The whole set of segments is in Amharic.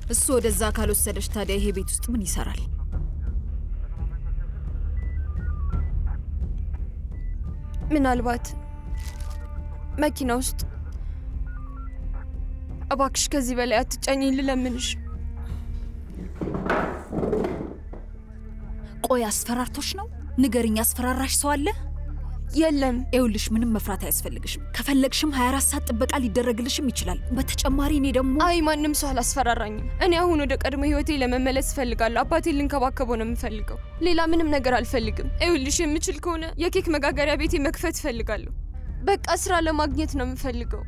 እሱ ወደዛ ካልወሰደች ታዲያ ይሄ ቤት ውስጥ ምን ይሰራል? ምናልባት መኪና ውስጥ እባክሽ ከዚህ በላይ አትጫኝኝ ልለምንሽ። ቆይ አስፈራርቶች ነው? ንገርኝ፣ አስፈራራሽ ሰው አለ? የለም። ይኸውልሽ ምንም መፍራት አያስፈልግሽም። ከፈለግሽም 24 ሰዓት ጥበቃ ሊደረግልሽም ይችላል። በተጨማሪ እኔ ደግሞ አይ ማንም ሰው አላስፈራራኝም። እኔ አሁን ወደ ቀድሞ ህይወቴ ለመመለስ እፈልጋለሁ። አባቴን ልንከባከበው ነው የምፈልገው። ሌላ ምንም ነገር አልፈልግም። ይኸውልሽ የምችል ከሆነ የኬክ መጋገሪያ ቤቴ መክፈት እፈልጋለሁ። በቃ ስራ ለማግኘት ነው የምፈልገው።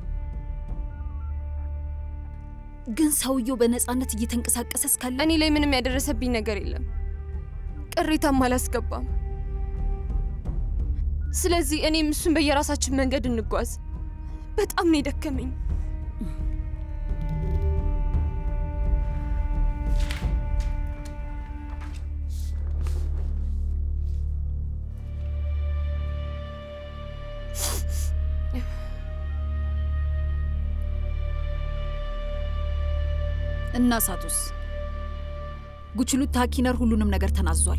ግን ሰውየው በነፃነት እየተንቀሳቀሰ እስካለ እኔ ላይ ምንም ያደረሰብኝ ነገር የለም። ቅሬታም አላስገባም። ስለዚህ እኔም እሱን በየራሳችን መንገድ እንጓዝ። በጣም ነው የደከመኝ። እና ሳቱስ ጉችሉት ታኪነር ሁሉንም ነገር ተናዟል።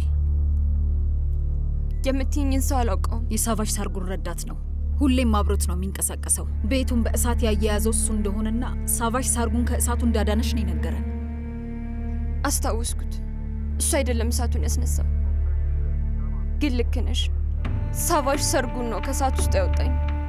የምትይኝን ሰው አላውቀውም። የሳቫጅ ሳርጉን ረዳት ነው። ሁሌም አብሮት ነው የሚንቀሳቀሰው። ቤቱን በእሳት ያያያዘው እሱ እንደሆነና ሳቫጅ ሳርጉን ከእሳቱ እንዳዳነሽ ነው የነገረን። አስታወስኩት። እሱ አይደለም እሳቱን ያስነሳው። ግን ልክ ነሽ። ሳቫጅ ሰርጉን ነው ከእሳት ውስጥ ያወጣኝ።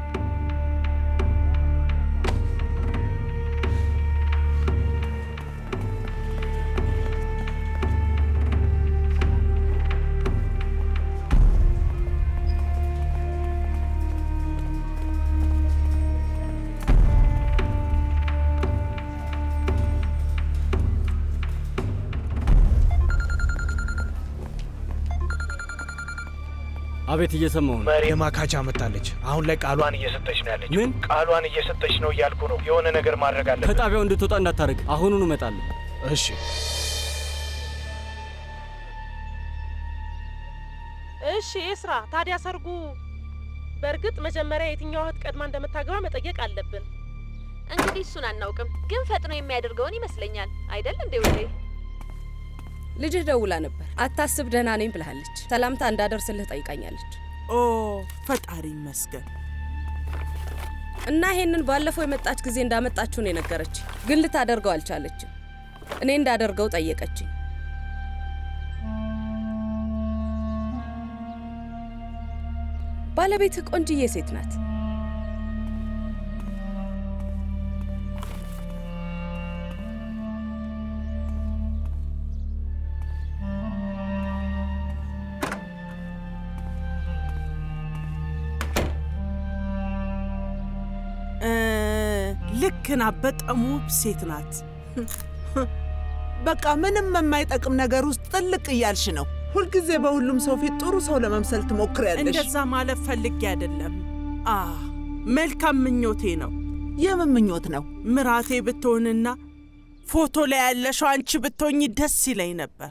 አቤት፣ እየሰማሁ ነው። መሪ ማካቻ መጣለች። አሁን ላይ ቃሏን እየሰጠች ነው ያለችው። ምን? ቃሏን እየሰጠች ነው እያልኩ ነው። የሆነ ነገር ማድረግ አለብን። ከጣቢያው እንድትወጣ እንዳታደርግ። አሁኑኑ እመጣለሁ። እሺ። እሺ ኤስራ፣ ታዲያ ሰርጉ በእርግጥ መጀመሪያ የትኛዋ እህት ቀድማ እንደምታገባ መጠየቅ አለብን። እንግዲህ እሱን አናውቅም፣ ግን ፈጥኖ የሚያደርገውን ይመስለኛል። አይደል እንዴ ውዴ? ልጅህ ደውላ ነበር። አታስብ ደህና ነኝ ብልሃለች። ሰላምታ እንዳደርስልህ ጠይቃኛለች። ኦ ፈጣሪ ይመስገን። እና ይሄንን ባለፈው የመጣች ጊዜ እንዳመጣችሁ ነው የነገረች፣ ግን ልታደርገው አልቻለችም። እኔ እንዳደርገው ጠየቀችኝ። ባለቤትህ ቆንጅዬ ሴት ናት። እ፣ ልክ ናት። በጣም ውብ ሴት ናት። በቃ ምንም የማይጠቅም ነገር ውስጥ ጥልቅ እያልሽ ነው። ሁልጊዜ በሁሉም ሰው ፊት ጥሩ ሰው ለመምሰል ትሞክሪያለሽ። እንደዛ ማለት ፈልጌ አይደለም። አ መልካም ምኞቴ ነው። የምን ምኞት ነው? ምራቴ ብትሆንና ፎቶ ላይ ያለሽው አንቺ ብትሆኝ ደስ ይለኝ ነበር።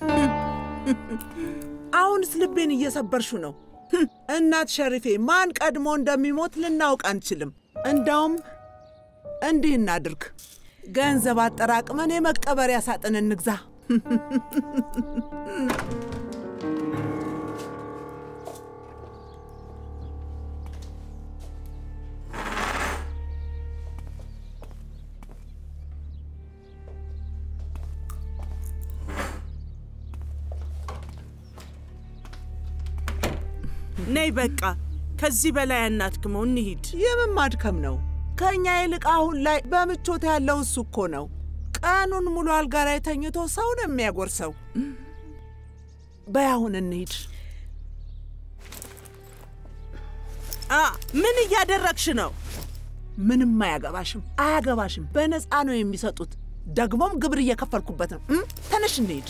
አሁንስ ልቤን እየሰበርሹ ነው። ህም፣ እናት ሸሪፌ ማን ቀድሞ እንደሚሞት ልናውቅ አንችልም። እንዳውም እንዲህ እናድርግ፣ ገንዘብ አጠራቅመን የመቀበሪያ ሳጥን እንግዛ። ነይ በቃ ከዚህ በላይ አናድክመው፣ እንሂድ። የምን ማድከም ነው? ከእኛ ይልቅ አሁን ላይ በምቾት ያለው እሱ እኮ ነው። ቀኑን ሙሉ አልጋ ላይ ተኝቶ ሰው ነው የሚያጎርሰው። በይ አሁን እንሂድ። አ ምን እያደረግሽ ነው? ምንም አያገባሽም፣ አያገባሽም። በነፃ ነው የሚሰጡት። ደግሞም ግብር እየከፈልኩበት ነው። እም? ተነሽ እንሂድ።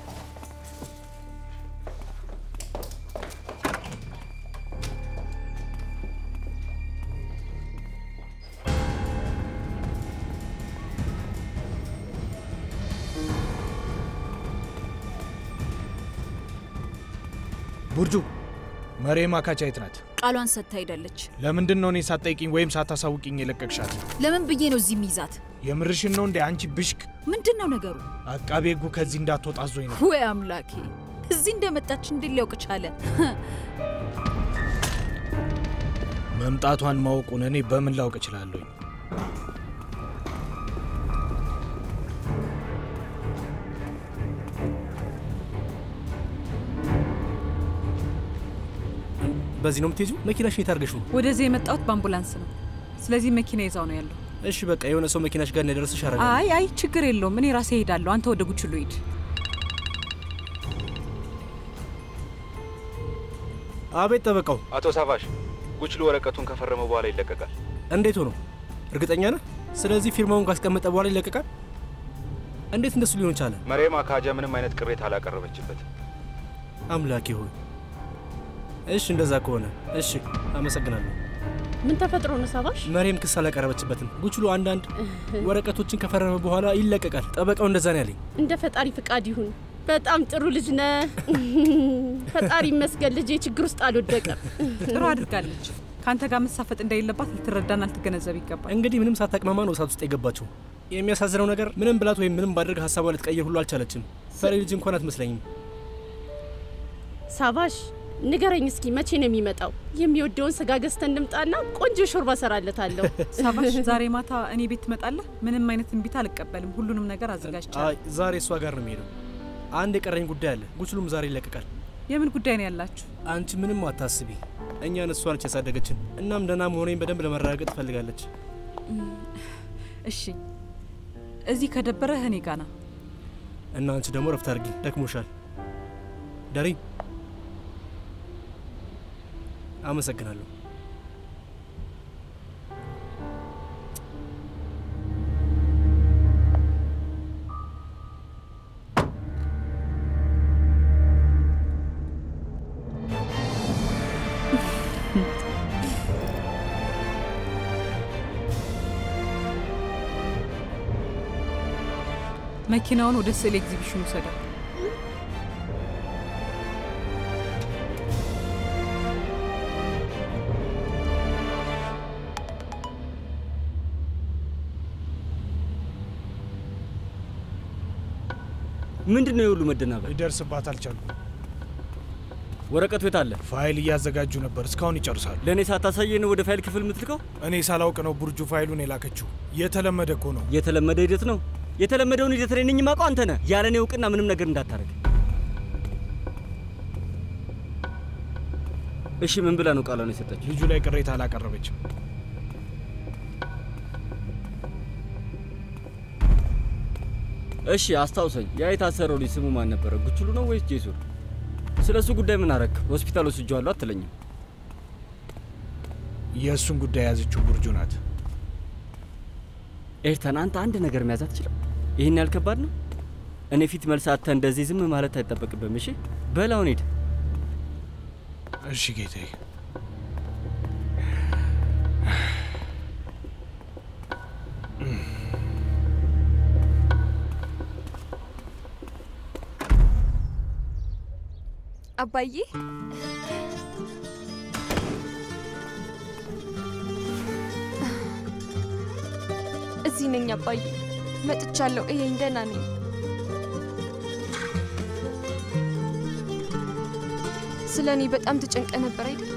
ቡርጁ መሪ ማካቻ የት ናት? ቃሏን ሰጥታ ሄዳለች። ለምንድን ነው እኔ ሳትጠይቂኝ ወይም ሳታሳውቂኝ የለቀቅሻት? ለምን ብዬ ነው እዚህ ሚይዛት? የምርሽን ነው እንዴ አንቺ ብሽቅ? ምንድን ነው ነገሩ? አቃቤ ሕጉ ከዚህ እንዳትወጣ አዞኝ ነው። ወይ አምላኬ! እዚህ እንደመጣች እንዴት ሊያውቅ ቻለ? መምጣቷን ማወቁን እኔ በምን ላውቅ እችላለሁኝ? በዚህ ነው የምትሄጂው? መኪናሽ የት አድርገሽ ነው? ወደዚህ የመጣሁት በአምቡላንስ ነው። ስለዚህ መኪና ይዛው ነው ያለው። እሺ በቃ የሆነ ሰው መኪናሽ ጋር እንዳይደርስሽ አደርጋለሁ። አይ አይ ችግር የለውም። እኔ ራሴ እሄዳለሁ። አንተ ወደ ጉችሉ ሂድ። አቤት ጠበቃው። አቶ ሳቫሽ ጉችሉ ወረቀቱን ከፈረመ በኋላ ይለቀቃል። እንዴት ሆኖ? እርግጠኛ ነህ? ስለዚህ ፊርማውን ካስቀመጠ በኋላ ይለቀቃል? እንዴት እንደሱ ሊሆን ቻለ? መሬም አካጃ ምንም አይነት ቅሬታ አላቀረበችበት። አምላኬ ሆይ። እሺ እንደዛ ከሆነ እሺ፣ አመሰግናለሁ። ምን ተፈጥሮ ነው ሳባሽ? መሬም ክስ አላቀረበችበትም። ጉችሉ አንዳንድ ወረቀቶችን ከፈረመ በኋላ ይለቀቃል። ጠበቃው እንደዛ ነው ያለኝ። እንደ ፈጣሪ ፍቃድ ይሁን። በጣም ጥሩ ልጅ ነህ። ፈጣሪ ይመስገን ልጄ ችግር ውስጥ አልወደቀም። ጥሩ አድርጋለች። ከአንተ ጋር መሳፈጥ እንደሌለባት ልትረዳና ልትገነዘብ ይገባል። እንግዲህ ምንም ሳታቅማማ ነው እሳት ውስጥ የገባችው። የሚያሳዝነው ነገር ምንም ብላት ወይም ምንም ባድርግ ሀሳቧ ልትቀይር ሁሉ አልቻለችም። ፈሪ ልጅ እንኳን አትመስለኝም። ሳባሽ ንገረኝ እስኪ መቼ ነው የሚመጣው? የሚወደውን ስጋ ገዝተን እንምጣና ቆንጆ ሾርባ ሰራለታለሁ። ሳባሽ ዛሬ ማታ እኔ ቤት ትመጣለህ? ምንም አይነት እንቢታ አልቀበልም። ሁሉንም ነገር አዘጋጅቻለሁ። አይ ዛሬ እሷ ጋር ነው የሚሄደው። አንድ የቀረኝ ጉዳይ አለ። ጉችሉም ዛሬ ይለቀቃል። የምን ጉዳይ ነው ያላችሁ? አንቺ ምንም አታስቢ። እኛን እሷ ነች ያሳደገችን። እናም ደህና መሆኔን በደንብ ለመረጋገጥ ትፈልጋለች። እሺ እዚህ ከደበረህ እኔ ጋና እና አንቺ ደግሞ ረፍት አድርጊ፣ ደክሞሻል። ዳሪ አመሰግናለሁ። መኪናውን ወደ ስዕል ኤግዚቢሽን ውሰደው። ምንድን ነው የሁሉ መደናበር? ሊደርስባት አልቻሉም። ወረቀቱ የት አለ? ፋይል እያዘጋጁ ነበር። እስካሁን ይጨርሳሉ። ለእኔ ሳታሳየን ወደ ፋይል ክፍል የምትልከው? እኔ ሳላውቅ ነው ቡርጁ ፋይሉን የላከችው። የተለመደ እኮ ነው። የተለመደ ሂደት ነው። የተለመደውን ሂደት እኔ ነኝ የማውቀው። አንተ ነህ። ያለ እኔ እውቅና ምንም ነገር እንዳታረግ። እሺ ምን ብላ ነው ቃሏን የሰጠችው? ልጁ ላይ ቅሬታ አላቀረበችም። እሺ አስታውሰኝ። ያ የታሰረው ልጅ ስሙ ማን ነበረ? ጉችሉ ነው ወይስ ጄሱር? ስለ እሱ ጉዳይ ምን አረክ? ሆስፒታል ወስጄዋለሁ አትለኝም? የእሱን ጉዳይ የያዘችው ቡርጁ ናት። ኤርተን፣ አንተ አንድ ነገር መያዝ አትችልም? ይህን ያህል ከባድ ነው? እኔ ፊት መልስ አጥተህ እንደዚህ ዝም ማለት አይጠበቅብህም። እሺ በላውን ሂድ። እሺ ጌታዬ። አባዬ እዚህ ነኝ አባዬ፣ መጥቻለሁ። እየኝ ደህና ነኝ። ስለ እኔ በጣም ተጨንቀ ነበር አይደል?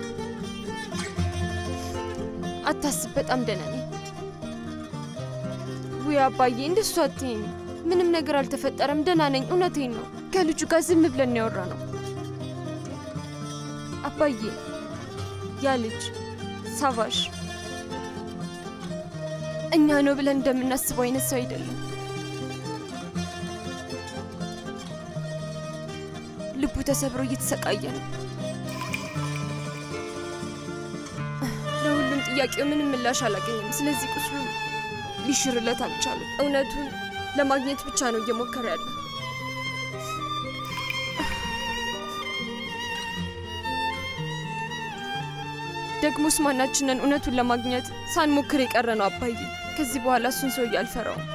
አታስብ፣ በጣም ደህና ነኝ። ውይ አባዬ፣ እንደሱ አትይኝ። ምንም ነገር አልተፈጠረም፣ ደህና ነኝ። እውነቴን ነው። ከልጁ ጋር ዝም ብለን ያወራ ነው አባዬ። ያ ልጅ ሳቫሽ እኛ ነው ብለን እንደምናስበው አይነት ሰው አይደለም። ልቡ ተሰብሮ እየተሰቃየ ነው። ለሁሉም ጥያቄው ምንም ምላሽ አላገኘም። ስለዚህ ቁስሉ ሊሽርለት አልቻለም። እውነቱን ለማግኘት ብቻ ነው እየሞከረ ያለው። ደግሞስ ማናችንን እውነቱን ለማግኘት ሳንሞክር የቀረ ነው አባዬ። ከዚህ በኋላ እሱን ሰውዬ አልፈራውም።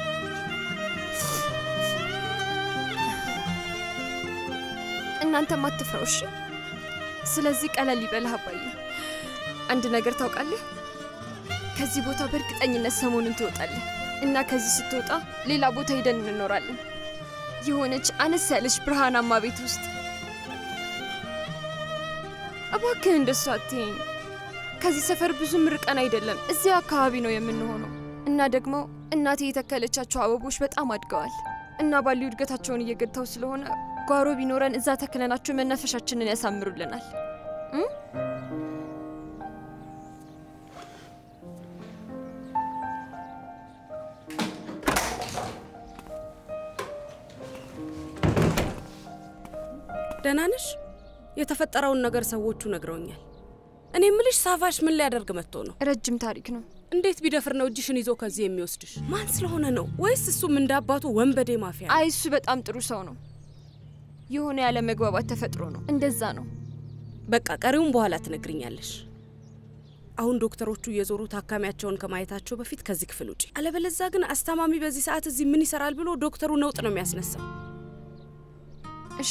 እናንተም አትፍረው እሺ። ስለዚህ ቀለል ይበልህ አባዬ። አንድ ነገር ታውቃለህ፣ ከዚህ ቦታ በእርግጠኝነት ሰሞኑን ትወጣለህ። እና ከዚህ ስትወጣ ሌላ ቦታ ሄደን እንኖራለን። የሆነች አነስ ያለች ብርሃናማ ቤት ውስጥ። እባክህ እንደሱ አትይኝ። ከዚህ ሰፈር ብዙም ርቀን አይደለም፣ እዚያ አካባቢ ነው የምንሆነው። እና ደግሞ እናቴ የተከለቻቸው አበቦች በጣም አድገዋል እና ባሉ እድገታቸውን እየገታው ስለሆነ ጓሮ ቢኖረን እዛ ተክለናቸው መናፈሻችንን ያሳምሩልናል። እም? ደህና ነሽ? የተፈጠረውን ነገር ሰዎቹ ነግረውኛል። እኔ ምልሽ ሳቫሽ ምን ሊያደርግ መጥቶ ነው? ረጅም ታሪክ ነው። እንዴት ቢደፍር ነው እጅሽን ይዞ ከዚህ የሚወስድሽ? ማን ስለሆነ ነው? ወይስ እሱም እንደ አባቱ ወንበዴ ማፊያ? አይ እሱ በጣም ጥሩ ሰው ነው። የሆነ ያለ መግባባት ተፈጥሮ ነው። እንደዛ ነው። በቃ ቀሪውን በኋላ ትነግርኛለሽ። አሁን ዶክተሮቹ እየዞሩ ታካሚያቸውን ከማየታቸው በፊት ከዚህ ክፍል ውጪ። አለበለዛ ግን አስታማሚ በዚህ ሰዓት እዚህ ምን ይሰራል ብሎ ዶክተሩ ነውጥ ነው የሚያስነሳው። እሺ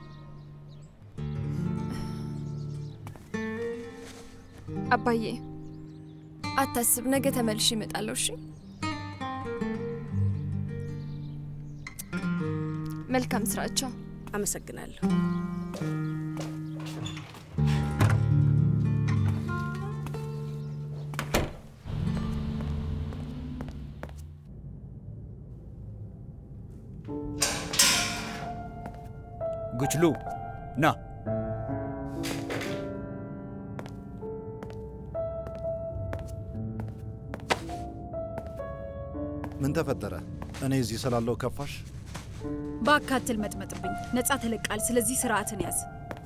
አባዬ አታስብ፣ ነገ ተመልሼ እመጣለሁ። እሺ መልካም ስራቸው። አመሰግናለሁ። ጉችሉ ና ምን ተፈጠረ? እኔ እዚህ ስላለው ከፋሽ? በአካትል መጥመጥብኝ ነጻ ተለቃል። ስለዚህ ስርዓትን ያዝ።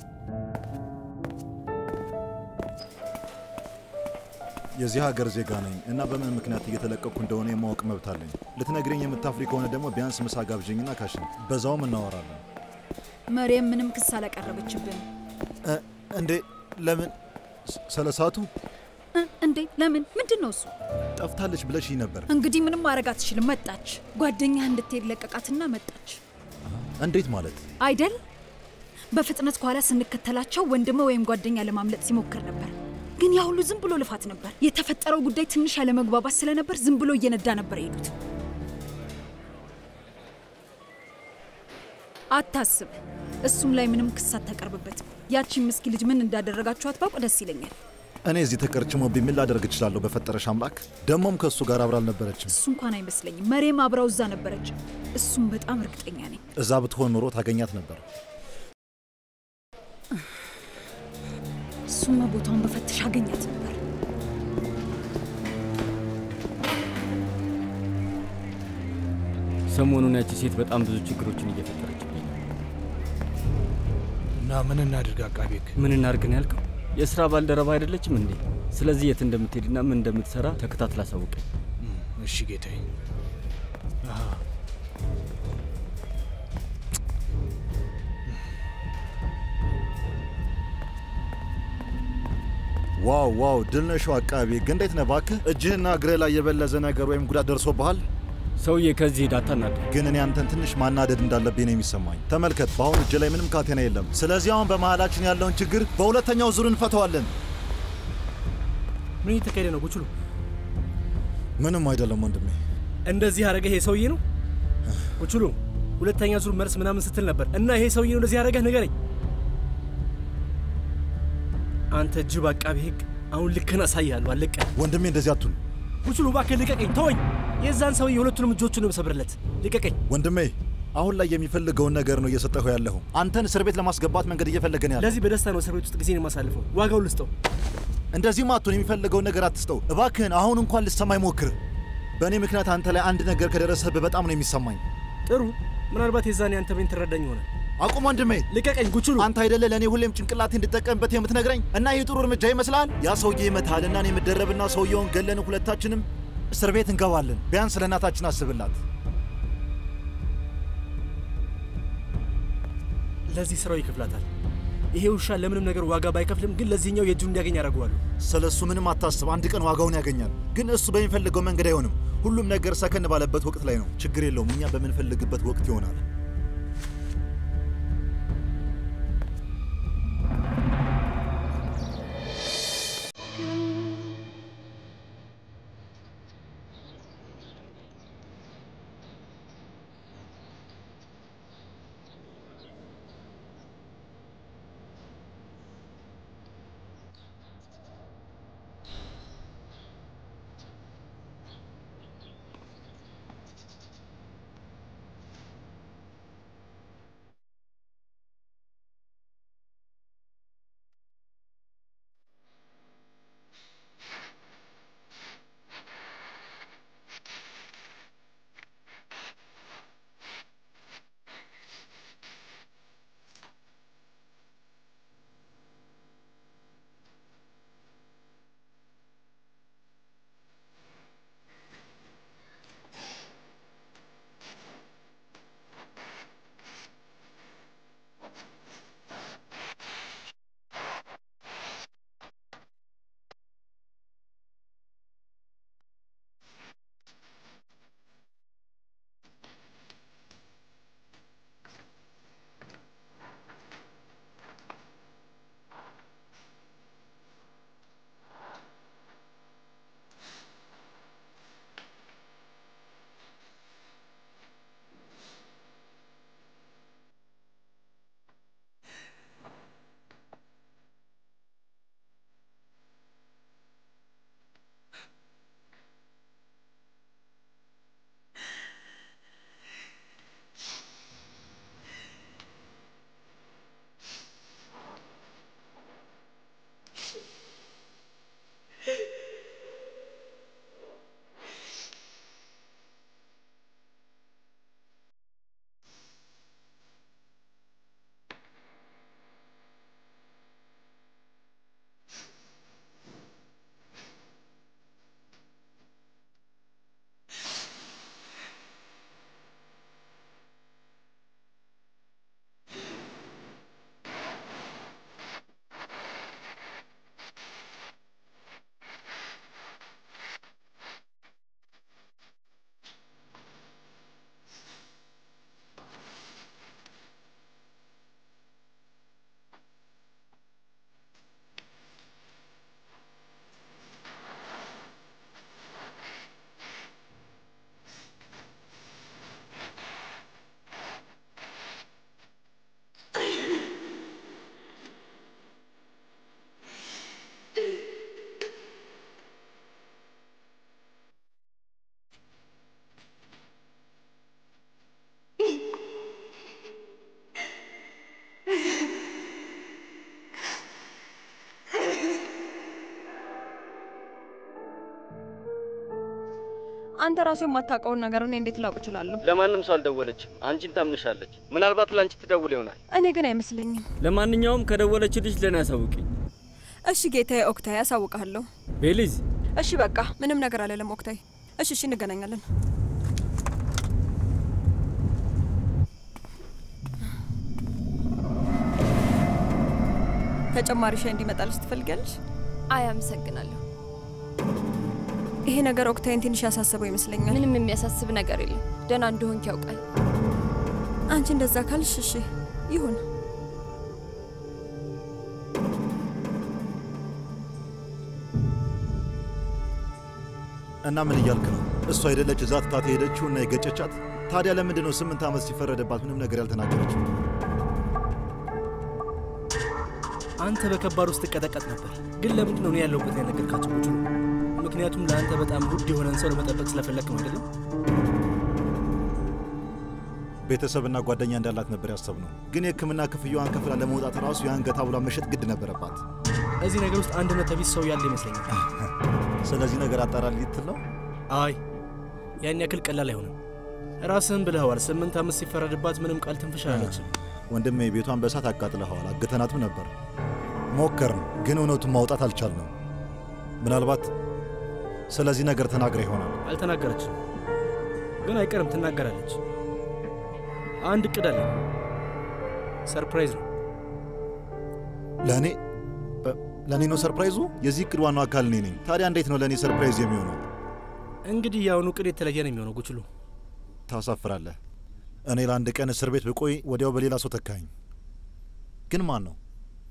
የዚህ ሀገር ዜጋ ነኝ እና በምን ምክንያት እየተለቀቅኩ እንደሆነ የማወቅ መብት አለኝ። ልትነግረኝ የምታፍሪ ከሆነ ደግሞ ቢያንስ ምሳ ጋብዥኝና ካሽን፣ በዛውም እናወራለን። መሪየም ምንም ክስ አላቀረበችብን። እ- እንዴ ለምን? ስ- ስለ ሰዓቱ እ- እንዴ ለምን? ምንድን ነው እሱ? ጠፍታለች ብለሽ ነበር። እንግዲህ ምንም ማድረግ አትችልም። መጣች። ጓደኛህ እንድትሄድ ለቀቃትና መጣች እንዴት ማለት? አይደል? በፍጥነት ከኋላ ስንከተላቸው ወንድም ወይም ጓደኛ ለማምለጥ ሲሞክር ነበር። ግን ያ ሁሉ ዝም ብሎ ልፋት ነበር። የተፈጠረው ጉዳይ ትንሽ ያለመግባባት ስለነበር ዝም ብሎ እየነዳ ነበር የሄዱት። አታስብ፣ እሱም ላይ ምንም ክስ አታቀርብበትም። ያቺን ምስኪን ልጅ ምን እንዳደረጋችኋት ባውቅ ደስ ይለኛል። እኔ እዚህ ተቀርችሞብኝ ምን ላደርግ እችላለሁ? በፈጠረሽ አምላክ። ደግሞም ከእሱ ጋር አብራ አልነበረችም። እሱ እንኳን አይመስለኝም። መሬም አብራው እዛ ነበረች። እሱም በጣም እርግጠኛ ነኝ። እዛ ብትሆን ኖሮ ታገኛት ነበር። እሱማ ቦታውን በፈትሽ አገኛት ነበር። ሰሞኑን ያቺ ሴት በጣም ብዙ ችግሮችን እየፈጠረችብኝ ነው። እና ምን እናድርግ አቃቤ ሕግ? ምን እናድርግ ነው ያልከው? የስራ ባልደረባ አይደለችም እንዴ? ስለዚህ የት እንደምትሄድና ምን እንደምትሰራ ተከታትላ አሳውቀኝ። እሺ ጌታዬ። አሃ፣ ዋው ዋው፣ ድል ነሽው አቃቤ ሕግ። እንዴት ነህ እባክህ? እጅህና እግርህ ላይ የበለዘ ነገር ወይም ጉዳት ደርሶብሃል? ሰውዬ ከዚህ ሂድ፣ አታናድድ። ግን እኔ አንተን ትንሽ ማናደድ እንዳለብኝ ነው የሚሰማኝ። ተመልከት፣ በአሁኑ እጅ ላይ ምንም ካቴና የለም። ስለዚህ አሁን በመሃላችን ያለውን ችግር በሁለተኛው ዙር እንፈተዋለን። ምን እየተካሄደ ነው ጉችሉ? ምንም አይደለም ወንድሜ። እንደዚህ ያደረገ ይሄ ሰውዬ ነው ጉችሉ? ሁለተኛ ዙር መልስ ምናምን ስትል ነበር እና ይሄ ሰውዬ ነው እንደዚህ ያደረገህ? ንገረኝ። አንተ ጅብ አቃቤ ሕግ፣ አሁን ልክህን አሳይሃለሁ። አለቀ። ወንድሜ እንደዚህ አቱን ጉችሉ፣ እባክህ ልቀቀኝ፣ ተወኝ። የዛን ሰውዬ ሁለቱንም እጆቹን ነው የምሰብርለት። ልቀቀኝ ወንድሜ። አሁን ላይ የሚፈልገውን ነገር ነው እየሰጠሁ ያለሁ። አንተን እስር ቤት ለማስገባት መንገድ እየፈለገን ያለ ለዚህ በደስታ ነው እስር ቤት ውስጥ ጊዜ የማሳልፈው። ዋጋው ልስጠው። እንደዚህም አቱን የሚፈልገውን ነገር አትስጠው እባክህን። አሁን እንኳን ልሰማኝ ሞክር። በእኔ ምክንያት አንተ ላይ አንድ ነገር ከደረሰብህ በጣም ነው የሚሰማኝ። ጥሩ፣ ምናልባት የዛኔ አንተ ቤን ትረዳኝ ይሆናል። አቁም ወንድሜ፣ ልቀቀኝ ጉችሉ። አንተ አይደለ ለእኔ ሁሌም ጭንቅላቴ እንድጠቀምበት የምትነግረኝ እና ይህ ጥሩ እርምጃ ይመስላል? ያ ሰውዬ ይመታል እና እኔ የምደረብና ሰውየውን ገለን ሁለታችንም እስር ቤት እንገባለን። ቢያንስ ለእናታችን አስብላት። ለዚህ ስራው ይከፍላታል። ይሄ ውሻ ለምንም ነገር ዋጋ ባይከፍልም ግን ለዚህኛው የእጁን እንዲያገኝ ያደርገዋሉ። ስለ እሱ ምንም አታስብ። አንድ ቀን ዋጋውን ያገኛል። ግን እሱ በሚፈልገው መንገድ አይሆንም። ሁሉም ነገር ሰከን ባለበት ወቅት ላይ ነው። ችግር የለውም። እኛ በምንፈልግበት ወቅት ይሆናል። አንተ ራሱ የማታውቀውን ነገር እኔ እንዴት ላውቅ እችላለሁ? ለማንም ሰው አልደወለችም። አንቺን ታምንሻለች። ምናልባት ለአንቺ ትደውል ይሆናል። እኔ ግን አይመስለኝም። ለማንኛውም ከደወለችልሽ ለእኔ አሳውቂኝ። እሺ ጌታዬ ኦክታይ፣ ያሳውቃለሁ። ቤሊዝ እሺ በቃ ምንም ነገር አልልም ኦክታይ። እሺ እሺ፣ እንገናኛለን። ተጨማሪ ሻይ እንዲመጣልሽ ትፈልጊያለሽ? አይ አመሰግናለሁ። ይሄ ነገር ኦክታይን ትንሽ ያሳስበው ይመስለኛል። ምንም የሚያሳስብ ነገር የለም። ደህና እንደሆንክ ያውቃል። አንቺ እንደዛ ካልሽ እሺ ይሁን። እና ምን እያልክ ነው? እሱ አይደለች እዛ ትታት የሄደችው እና የገጨቻት? ታዲያ ለምንድን ነው ስምንት ዓመት ሲፈረደባት ምንም ነገር ያልተናገረችው? አንተ በከባድ ውስጥ ትቀጠቀጥ ነበር፣ ግን ለምንድን ነው እኔ ያለሁበት ያልነገርካቸው? ቁጭ ምክንያቱም ለአንተ በጣም ውድ የሆነን ሰው ለመጠበቅ ስለፈለግ ነው አይደለም? ቤተሰብና ጓደኛ እንዳላት ነበር ያሰብነው፣ ግን የሕክምና ክፍያዋን ከፍላ ለመውጣት ራሱ የአንገት ሐብሏን መሸጥ ግድ ነበረባት። እዚህ ነገር ውስጥ አንድ ነጥብ ቢስ ሰው ያለ ይመስለኛል። ስለዚህ ነገር አጣራል ልትል ነው? አይ ያን ያክል ቀላል አይሆንም። ራስህን ብለኸዋል። ስምንት ዓመት ሲፈረድባት ምንም ቃል ትንፍሽ አላለችም። ወንድሜ ቤቷን በእሳት አቃጥለኸዋል። አግተናትም ነበር። ሞከርን፣ ግን እውነቱን ማውጣት አልቻልንም። ምናልባት ስለዚህ ነገር ተናግረ ይሆናል። አልተናገረችም፣ ግን አይቀርም ትናገራለች። አንድ እቅድ አለ። ሰርፕራይዝ ነው ለእኔ ለእኔ ነው ሰርፕራይዙ? የዚህ እቅድ ዋናው አካል እኔ ነኝ። ታዲያ እንዴት ነው ለእኔ ሰርፕራይዝ የሚሆነው? እንግዲህ የአሁኑ እቅድ የተለየ ነው የሚሆነው። ጉችሉ ታሳፍራለህ። እኔ ለአንድ ቀን እስር ቤት ብቆይ ወዲያው በሌላ ሰው ተካኝ። ግን ማን ነው?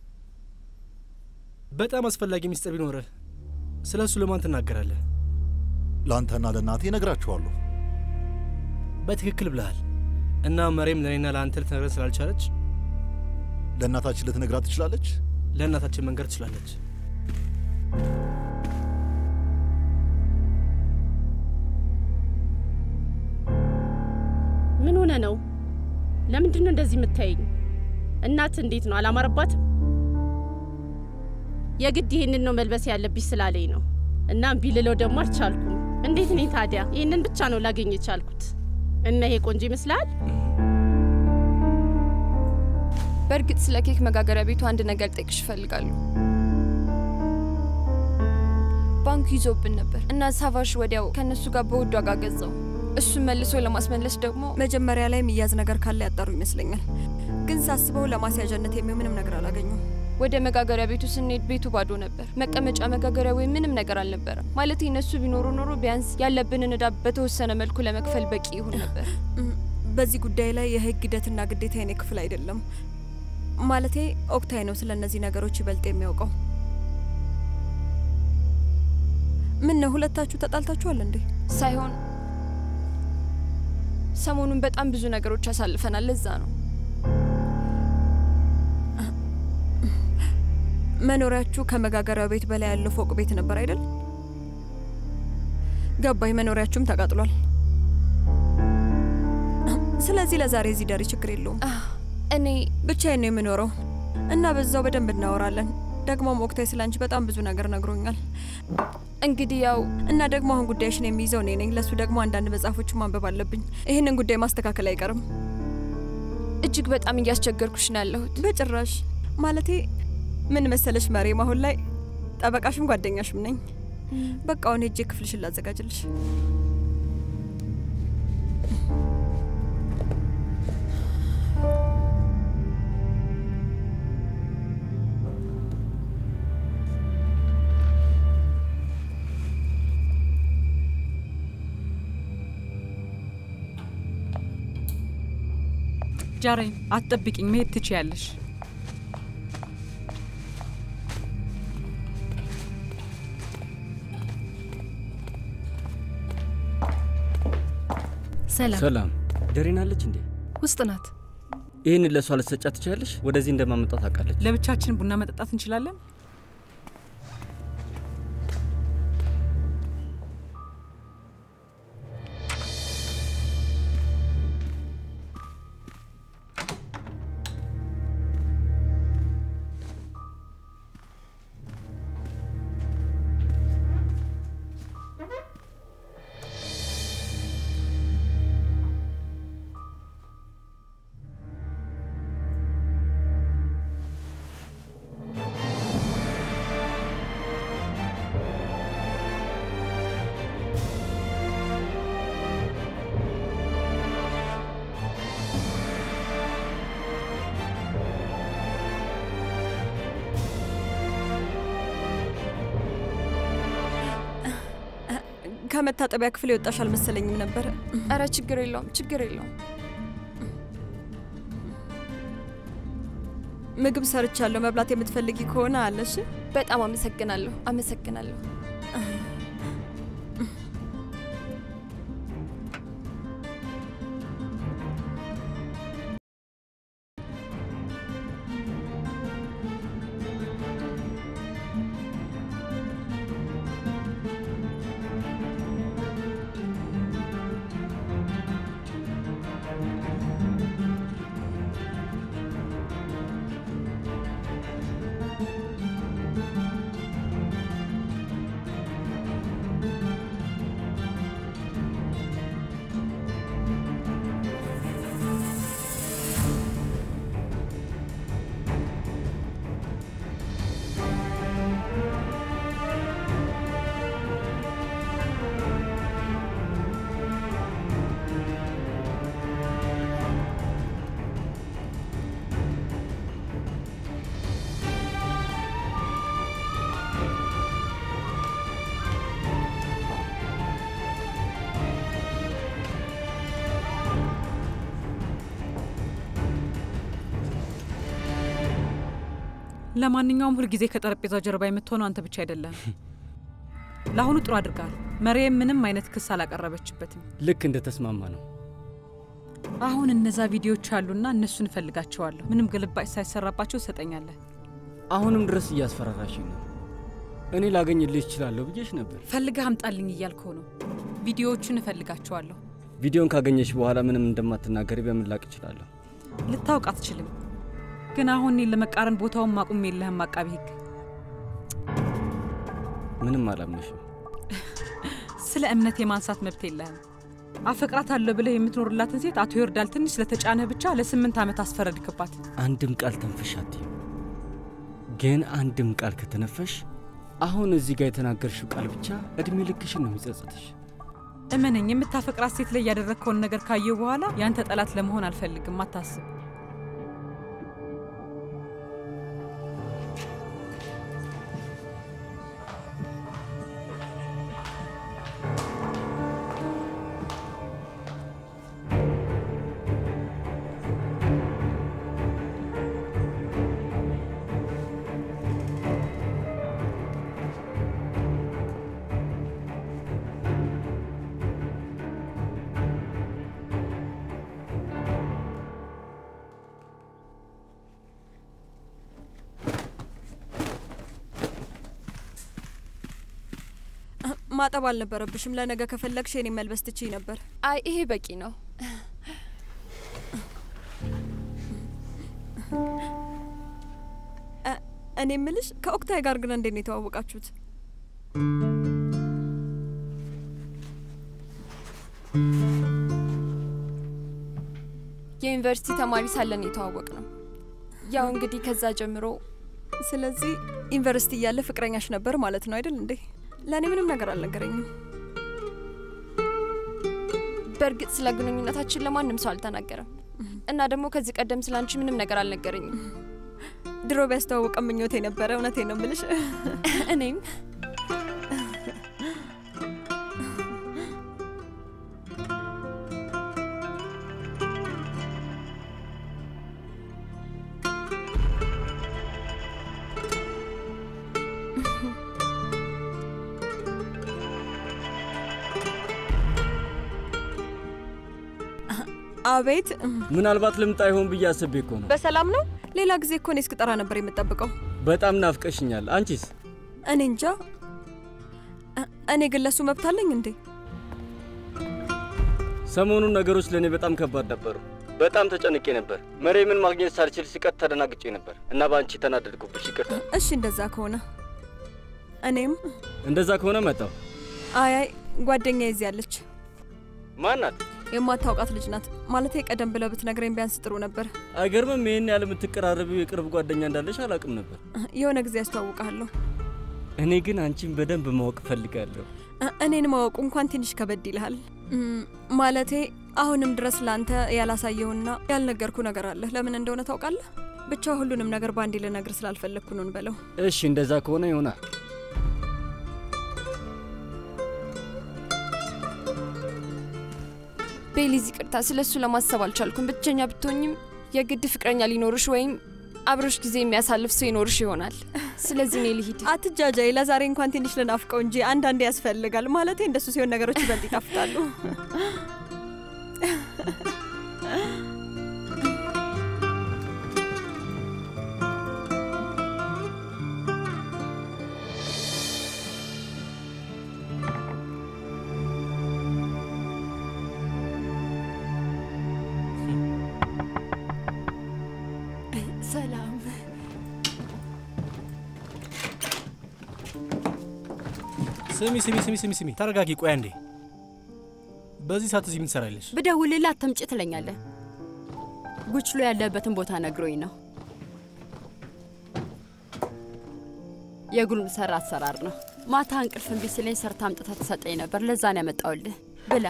በጣም አስፈላጊ ሚስጥር ቢኖርህ ስለ እሱ ለማን ትናገራለህ? ለአንተና ለእናቴ እነግራችኋለሁ። በትክክል ብለሃል። እና መሬም ለእኔና ለአንተ ልትነግረን ስላልቻለች ለእናታችን ልትነግራት ትችላለች። ለእናታችን መንገር ትችላለች። ምን ሆነ ነው? ለምንድን ነው እንደዚህ የምታየኝ? እናት እንዴት ነው አላማረባትም? የግድ ይህንን ነው መልበስ ያለብሽ ስላለኝ ነው። እና እምቢ ልለው ደግሞ አልቻልኩም። እንዴት ነኝ ታዲያ? ይህንን ብቻ ነው ላገኝ የቻልኩት። እና ይሄ ቆንጆ ይመስላል? በእርግጥ ስለ ኬክ መጋገሪያ ቤቱ አንድ ነገር ልጠይቅሽ እፈልጋለሁ። ባንኩ ይዞብን ነበር እና ሳቫሽ ወዲያው ከእነሱ ጋር በውድ ዋጋ ገዛው። እሱን መልሶ ለማስመለስ ደግሞ መጀመሪያ ላይ የሚያዝ ነገር ካለ ያጣሩ ይመስለኛል። ግን ሳስበው ለማስያዣነት የሚሆን ምንም ነገር አላገኘም። ወደ መጋገሪያ ቤቱ ስንሄድ ቤቱ ባዶ ነበር። መቀመጫ መጋገሪያ ወይም ምንም ነገር አልነበረም። ማለት እነሱ ቢኖሩ ኖሮ ቢያንስ ያለብንን እዳ በተወሰነ መልኩ ለመክፈል በቂ ይሁን ነበር። በዚህ ጉዳይ ላይ የህግ ሂደትና ግዴታ የኔ ክፍል አይደለም። ማለቴ ኦክታይ ነው ስለ እነዚህ ነገሮች ይበልጥ የሚያውቀው። ምን ነው ሁለታችሁ ተጣልታችኋል እንዴ? ሳይሆን ሰሞኑን በጣም ብዙ ነገሮች አሳልፈናል። ለዛ ነው መኖሪያችሁ ከመጋገሪያው ቤት በላይ ያለው ፎቅ ቤት ነበር አይደል? ገባኝ። መኖሪያችሁም ተቃጥሏል። ስለዚህ ለዛሬ እዚህ ደሪ ችግር የለውም። እኔ ብቻዬን ነው የምኖረው እና በዛው በደንብ እናወራለን። ደግሞም ኦክታይ ስለ አንቺ በጣም ብዙ ነገር ነግሮኛል። እንግዲህ ያው እና ደግሞ አሁን ጉዳይሽን የሚይዘው እኔ ነኝ። ለሱ ደግሞ አንዳንድ መጽሐፎችን ማንበብ አለብኝ። ይህንን ጉዳይ ማስተካከል አይቀርም። እጅግ በጣም እያስቸገርኩሽ ነው ያለሁት። በጭራሽ ማለቴ ምን መሰለሽ መሬም፣ አሁን ላይ ጠበቃሽም ጓደኛሽም ነኝ። በቃ አሁን ሄጄ ክፍልሽን ላዘጋጅልሽ። ጃሬን አትጠብቂኝ፣ መሄድ ትችያለሽ። ሰላም ሰላም። ደሬን አለች እንዴ? ውስጥ ናት። ይህንን ለእሷ ልትሰጫ ትችላለሽ? ወደዚህ እንደማመጣት ታውቃለች። ለብቻችን ቡና መጠጣት እንችላለን። ከመታጠቢያ ክፍል የወጣሽ አልመሰለኝም ነበረ። አረ ችግር የለውም ችግር የለውም። ምግብ ሰርቻለሁ። መብላት የምትፈልጊ ከሆነ አለሽ። በጣም አመሰግናለሁ አመሰግናለሁ። ለማንኛውም ሁልጊዜ ከጠረጴዛው ጀርባ የምትሆነው አንተ ብቻ አይደለም። ለአሁኑ ጥሩ አድርጋል። መሪየም ምንም አይነት ክስ አላቀረበችበትም። ልክ እንደ ተስማማ ነው። አሁን እነዛ ቪዲዮዎች አሉና እነሱን እፈልጋቸዋለሁ። ምንም ግልባጭ ሳይሰራባቸው ትሰጠኛለህ። አሁንም ድረስ እያስፈራራሽኝ ነው። እኔ ላገኝልሽ እችላለሁ ብዬሽ ነበር። ፈልገህ አምጣልኝ እያልከው ነው። ቪዲዮዎቹን እፈልጋቸዋለሁ። ቪዲዮን ካገኘሽ በኋላ ምንም እንደማትናገሪ በምን ላቅ እችላለሁ? ልታውቅ አትችልም። ግን አሁን እኔን ለመቃረን ቦታውን ማቁም የለህም አቃቢ ሕግ። ምንም አላምንሽም። ስለ እምነት የማንሳት መብት የለህም። አፈቅራት አለሁ ብለህ የምትኖርላትን ሴት አቶ ይወርዳል ትንሽ ስለተጫነህ ብቻ ለስምንት ዓመት አስፈረድክባት። አንድም ቃል ተንፈሽ አትይም። ግን አንድም ቃል ከተነፈሽ አሁን እዚህ ጋር የተናገርሽው ቃል ብቻ እድሜ ልክሽን ነው የሚጸጽትሽ። እመነኝ፣ የምታፈቅራት ሴት ላይ ያደረግከውን ነገር ካየሁ በኋላ ያንተ ጠላት ለመሆን አልፈልግም። አታስብ። ማጠብ አልነበረብሽም። ለነገ ከፈለግሽ የኔ መልበስ ትችይ ነበር። አይ ይሄ በቂ ነው። እ- እኔ ምልሽ ከኦክታይ ጋር ግን እንዴት ነው የተዋወቃችሁት? የዩኒቨርሲቲ ተማሪ ሳለን የተዋወቅ ነው። ያው እንግዲህ ከዛ ጀምሮ ስለዚህ ዩኒቨርሲቲ እያለ ፍቅረኛሽ ነበር ማለት ነው አይደል እንዴ? ለእኔ ምንም ነገር አልነገረኝም። በእርግጥ ስለ ግንኙነታችን ለማንም ሰው አልተናገረም እና ደግሞ ከዚህ ቀደም ስለ አንቺ ምንም ነገር አልነገረኝም። ድሮ ቢያስተዋውቀ ምኞቴ ነበረ። እውነቴ ነው ምልሽ። እኔም አቤት። ምናልባት ልምጣ ይሆን ብዬ አስቤ እኮ ነው። በሰላም ነው? ሌላ ጊዜ እኮ እኔ እስክጠራ ነበር የምጠብቀው። በጣም ናፍቀሽኛል። አንቺስ? እኔ እንጃ። እ- እኔ ግን ለሱ መብት አለኝ እንዴ? ሰሞኑን ነገሮች ለእኔ በጣም ከባድ ነበሩ። በጣም ተጨንቄ ነበር። መሬምን ማግኘት ሳልችል ሲቀር ተደናግጬ ነበር እና በአንቺ ተናደድኩብሽ። ይቅርታ። እሺ እንደዛ ከሆነ እኔም እንደዛ ከሆነ መጣው። አይ አይ ጓደኛ ይዝ ያለች ማናት? የማታውቃት ልጅ ናት። ማለቴ ቀደም ብለህ ብትነግረኝ ቢያንስ ጥሩ ነበር። አይገርምም? ይህን ያህል የምትቀራረቢው የቅርብ ጓደኛ እንዳለሽ አላውቅም ነበር። የሆነ ጊዜ ያስተዋውቃለሁ። እኔ ግን አንቺን በደንብ ማወቅ እፈልጋለሁ። እ- እኔን ማወቁ እንኳን ትንሽ ከበድ ይልሃል። እም፣ ማለቴ አሁንም ድረስ ለአንተ ያላሳየውና ያልነገርኩ ነገር አለ። ለምን እንደሆነ ታውቃለህ? ብቻ ሁሉንም ነገር በአንዴ ልነግር ስላልፈለግኩ ነው እንበለው። እሺ፣ እንደዛ ከሆነ ይሆናል። ቤሊዝ ይቅርታ፣ ስለ እሱ ለማሰብ አልቻልኩም። ብቸኛ ብትሆኝም የግድ ፍቅረኛ ሊኖርሽ ወይም አብሮሽ ጊዜ የሚያሳልፍ ሰው ይኖርሽ ይሆናል። ስለዚህ እኔ ልሂድ። አትጃጃይ። ለዛሬ እንኳን ትንሽ ልናፍቀው እንጂ አንዳንዴ ያስፈልጋል። ማለቴ እንደሱ ሲሆን ነገሮች ይበልጥ ይጣፍጣሉ። ሰላም ስሚ ስሚ ስሚ ስሚ ስሚ፣ ተረጋጊ። ቆይ አንዴ። በዚህ ሰዓት እዚህ ምን ትሰራለሽ? ብደውልልህ አትምጭ ትለኛለህ። ጉችሎ ያለበትን ቦታ ነግሮኝ ነው። የጉልም ሰራ አሰራር ነው። ማታ እንቅልፍ እምቢ ሲለኝ ሰርታ አምጥታ ትሰጠኝ ነበር። ለዛ ነው ያመጣውልህ። ብላ።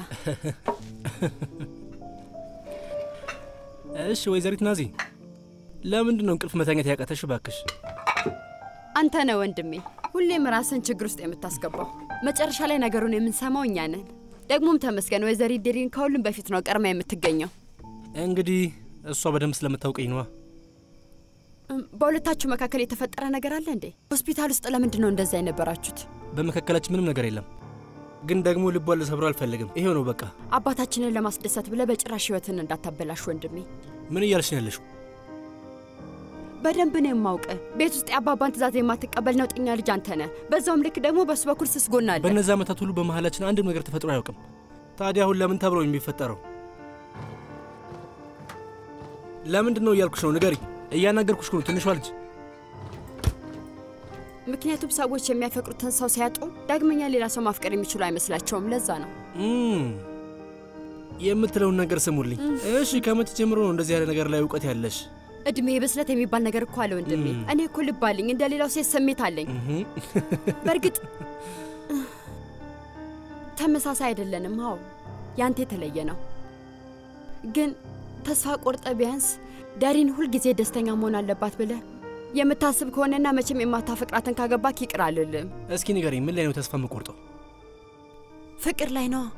እሺ ወይዘሪት ናዚ፣ ለምንድን ነው እንቅልፍ መተኛት ያቃተሽ? እባክሽ አንተ ነህ ወንድሜ፣ ሁሌም ራስን ችግር ውስጥ የምታስገባው። መጨረሻ ላይ ነገሩን የምንሰማው እኛ ነን። ደግሞም ተመስገን ወይዘሪት ዴሪን ከሁሉም በፊት ነው ቀድማ የምትገኘው። እንግዲህ እሷ በደንብ ስለምታውቀኝ ነዋ። እም፣ በሁለታችሁ መካከል የተፈጠረ ነገር አለ እንዴ? ሆስፒታል ውስጥ ለምንድን ነው እንደዛ የነበራችሁት? በመካከላችን ምንም ነገር የለም፣ ግን ደግሞ ልቧን ልሰብረው አልፈልግም። ይሄው ነው በቃ። አባታችንን ለማስደሰት ብለህ በጭራሽ ህይወትን እንዳታበላሽ ወንድሜ። ምን እያልሽ ነው ያለሽው? በደንብ ነው የማውቅህ። ቤት ውስጥ የአባባን ትእዛዝ የማትቀበል ነውጠኛ ልጅ አንተ ነህ። በዛውም ልክ ደግሞ በሱ በኩል ስስ ጎን አለ። በእነዚህ ዓመታት ሁሉ በመሀላችን አንድም ነገር ተፈጥሮ አያውቅም። ታዲያ አሁን ለምን ተብሎ የሚፈጠረው? ለምንድን ነው እያልኩሽ ነው? ንገሪ። እያናገርኩሽ ነው ትንሿ ልጅ። ምክንያቱም ሰዎች የሚያፈቅሩትን ሰው ሲያጡ ዳግመኛ ሌላ ሰው ማፍቀር የሚችሉ አይመስላቸውም። ለዛ ነው እም፣ የምትለውን ነገር ስሙልኝ እሺ። ከመቼ ጀምሮ ነው እንደዚህ ያለ ነገር ላይ እውቀት ያለሽ? እድሜ ብስለት የሚባል ነገር እኮ አለ ወንድሜ። እም። እኔ እኮ ልብ አለኝ፣ እንደ ሌላው ሴት ስሜት አለኝ። በእርግጥ ተመሳሳይ አይደለንም። አዎ ያንተ የተለየ ነው። ግን ተስፋ ቆርጠ ቢያንስ ዳሪን ሁልጊዜ ደስተኛ መሆን አለባት ብለህ የምታስብ ከሆነና መቼም የማታፈቅራትን ካገባክ ይቅር አልልም። እስኪ ንገሪኝ፣ ምን ላይ ነው ተስፋ የምቆርጠው? ፍቅር ላይ ነዋ።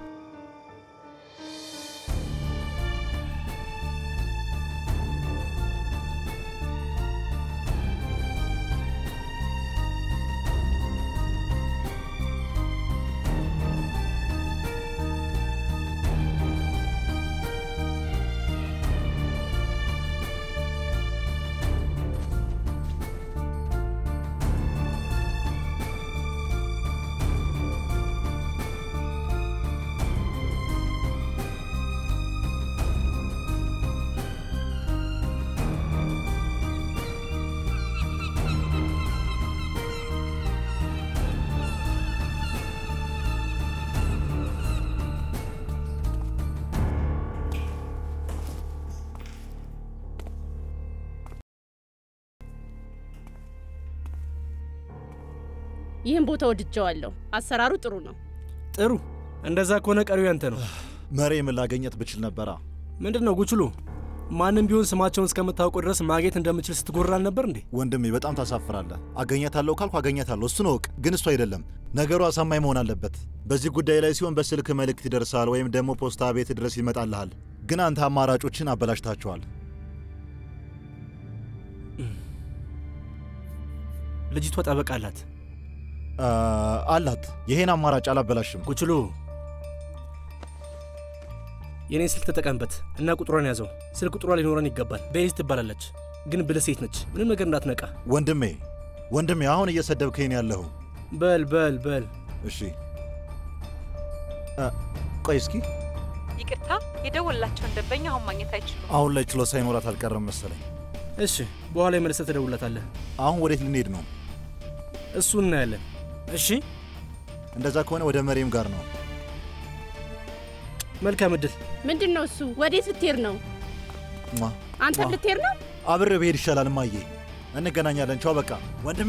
ይህን ቦታ ወድጀዋለሁ። አሰራሩ ጥሩ ነው። ጥሩ። እንደዛ ከሆነ ቀሪው ያንተ ነው። መሬም ላገኘት ብችል ነበራ። ምንድን ነው ጉችሉ? ማንም ቢሆን ስማቸውን እስከምታውቁ ድረስ ማግኘት እንደምችል ስትጎራ አልነበር እንዴ? ወንድሜ በጣም ታሳፍራለህ። አገኘታለሁ ካልኩ አገኘታለሁ፣ እሱን እወቅ። ግን እሱ አይደለም ነገሩ አሳማኝ መሆን አለበት። በዚህ ጉዳይ ላይ ሲሆን በስልክ መልእክት ይደርሳል ወይም ደግሞ ፖስታ ቤት ድረስ ይመጣልሃል። ግን አንተ አማራጮችን አበላሽታቸዋል። ልጅቷ ጠበቃ አላት አላት። ይሄን አማራጭ አላበላሽም። ጉችሉ የኔን ስልክ ተጠቀምበት እና ቁጥሯን ያዘው። ስልክ ቁጥሯ ሊኖረን ይገባል። ቤሊዝ ትባላለች፣ ግን ብልህ ሴት ነች። ምንም ነገር እንዳትነቃ። ወንድሜ ወንድሜ፣ አሁን እየሰደብከኝ ነው ያለኸው። በል በል በል። እሺ እ፣ ቆይ እስኪ ይቅርታ፣ የደወላቸውን ደንበኛ አሁን ማግኘት አይችሉም። አሁን ላይ ችሎት ሳይኖራት አልቀረም መሰለኝ። እሺ፣ በኋላ የመለሰ ትደውላታለህ። አሁን ወዴት ልንሄድ ነው? እሱ እናያለን። እሺ፣ እንደዛ ከሆነ ወደ መሬም ጋር ነው። መልካም እድል። ምንድን ነው እሱ? ወዴት ልትሄድ ነው? ሟ፣ አንተ ሟ። ልትሄድ ነው? አብሬ ብሄድ ይሻላል። እማዬ፣ እንገናኛለን። ቻው። በቃ ወንድሜ።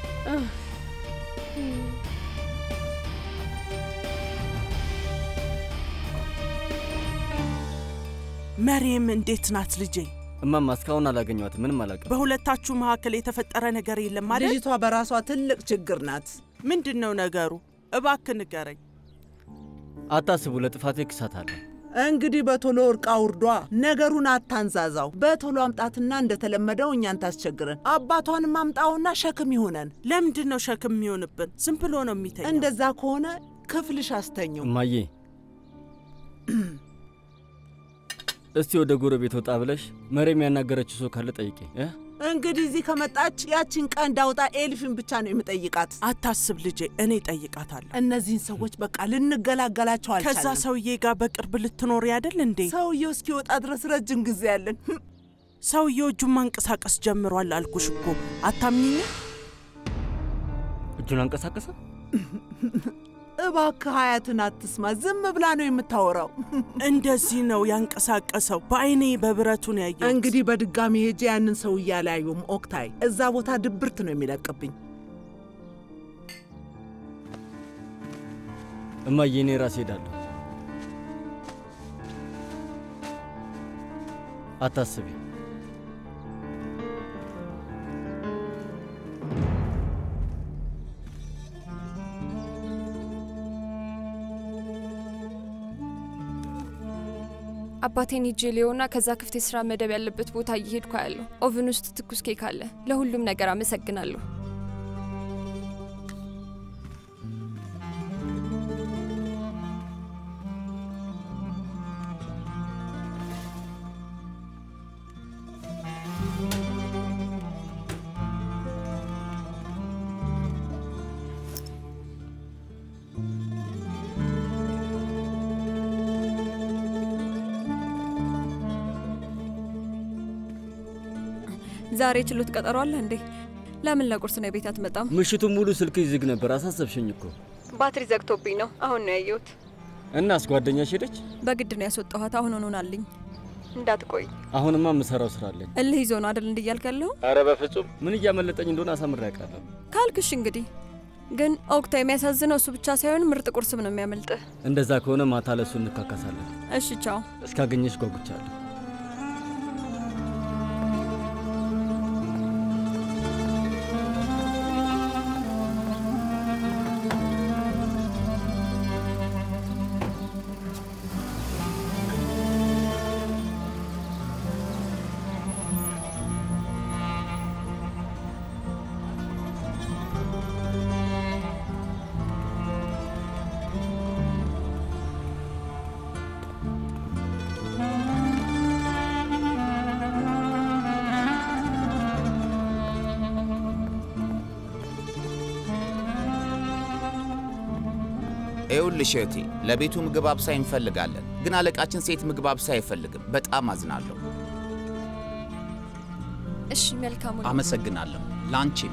መሬም እንዴት ናት ልጄ? እማማ እስካሁን አላገኘኋትም። ምንም አላውቅም። በሁለታችሁ መካከል የተፈጠረ ነገር የለም ማለት? ልጅቷ በራሷ ትልቅ ችግር ናት። ምንድን ነው ነገሩ? እባክ ንገረኝ። አታስቡ፣ ለጥፋቴ ክሳት አለ። እንግዲህ በቶሎ እርቃ ውርዷ። ነገሩን አታንዛዛው። በቶሎ አምጣትና እንደተለመደው እኛን ታስቸግረን። አባቷንም አምጣውና ሸክም ይሆነን። ለምንድን ነው ሸክም የሚሆንብን? ዝም ብሎ ነው የሚተኛው። እንደዛ ከሆነ ክፍልሽ አስተኘው። እማዬ እስቲ ወደ ጎረቤት ወጣ ብለሽ መሬም ያናገረችው ሰው ካለ ጠይቄ እ እንግዲህ እዚህ ከመጣች ያችን ቀንድ አውጣ ኤልፍን ብቻ ነው የምጠይቃት። አታስብ ልጄ፣ እኔ ጠይቃታለሁ። እነዚህን ሰዎች በቃ ልንገላገላቸው አልቻለም። ከዛ ሰውዬ ጋር በቅርብ ልትኖር ያደል እንዴ? ሰውየው እስኪወጣ ድረስ ረጅም ጊዜ ያለን። ሰውየው እጁን ማንቀሳቀስ ጀምሯል አልኩሽ እኮ አታምኚኝ? እጁን አንቀሳቀሰ? እባክህ ሀያትን አትስማ፣ ዝም ብላ ነው የምታወራው። እንደዚህ ነው ያንቀሳቀሰው። በአይኔ በብረቱን ያየሁት። እንግዲህ በድጋሚ ሄጄ ያንን ሰው እያለያዩም ኦክታይ፣ እዛ ቦታ ድብርት ነው የሚለቅብኝ። እማዬ እኔ ራሴ ሄዳለሁ። አታስቢ። አባቴን ሂጄ ሊሆና ከዛ ክፍት የስራ መደብ ያለበት ቦታ እየሄድኩ ያለሁ። ኦቭን ውስጥ ትኩስ ኬክ አለ። ለሁሉም ነገር አመሰግናለሁ። ዛሬ ችሎት ቀጠሮ አለ እንዴ? ለምን ለቁርስ ነው ቤት አትመጣም? ምሽቱን ሙሉ ስልክ ዝግ ነበር። አሳሰብሽኝ እኮ። ባትሪ ዘግቶብኝ ነው። አሁን ነው ያየሁት። እናስ ጓደኛሽ ሄደች? በግድ ነው ያስወጣኋት። አሁን ሆኖናልኝ። እንዳትቆይ። አሁንማ የምሰራው ስራ አለኝ። እልህ ይዞ ነው አደል እንዲያልክ ያለሁ? አረ በፍጹም ምን እያመለጠኝ እንደሆነ አሳምሬ ያውቃለሁ። ካልክሽ እንግዲህ ግን ኦክታ፣ የሚያሳዝነው እሱ ብቻ ሳይሆን ምርጥ ቁርስም ነው የሚያመልጥህ። እንደዛ ከሆነ ማታ ለሱ እንካካሳለን። እሺ፣ ቻው። እስካገኘሽ ጓጉቻለሁ። ይኸውልሽ እህቴ፣ ለቤቱ ምግብ አብሳይ እንፈልጋለን፣ ግን አለቃችን ሴት ምግብ አብሳይ አይፈልግም። በጣም አዝናለሁ። እሺ፣ መልካሙ አመሰግናለሁ። ላንቺም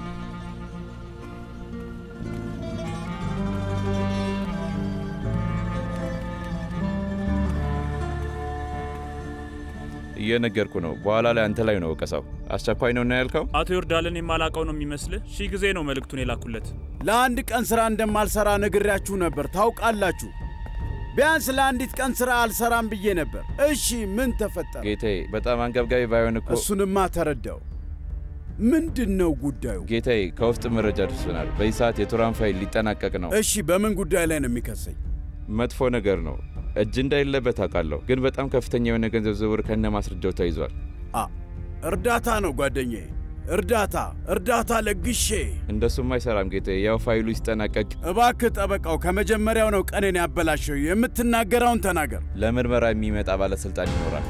እየነገርኩ ነው። በኋላ ላይ አንተ ላይ ነው ወቀሳው። አስቸኳይ ነው እና ያልከው አቶ ዮርዳልን የማላቀው ነው የሚመስልህ? ሺህ ጊዜ ነው መልእክቱን የላኩለት። ለአንድ ቀን ስራ እንደማልሰራ ነግሬያችሁ ነበር፣ ታውቃላችሁ። ቢያንስ ለአንዲት ቀን ስራ አልሰራም ብዬ ነበር። እሺ ምን ተፈጠረ? ጌታዬ፣ በጣም አንገብጋቢ ባይሆን እኮ እሱንማ ተረዳው። ምንድን ነው ጉዳዩ? ጌታዬ፣ ከውስጥ መረጃ ደርሶናል። በዚህ ሰዓት የቱራን ፋይል ሊጠናቀቅ ነው። እሺ በምን ጉዳይ ላይ ነው የሚከሰኝ? መጥፎ ነገር ነው። እጅ እንደሌለበት አውቃለሁ፣ ግን በጣም ከፍተኛ የሆነ ገንዘብ ዝውውር ከነ ማስረጃው ተይዟል። አ እርዳታ ነው ጓደኛዬ፣ እርዳታ እርዳታ ለግሼ። እንደሱም አይሰራም ጌታዬ። ያው ፋይሉ ሲጠናቀቅ እባክህ ጠበቃው ከመጀመሪያው ነው ቀኔን ያበላሸው። የምትናገረውን ተናገር። ለምርመራ የሚመጣ ባለስልጣን ይኖራል።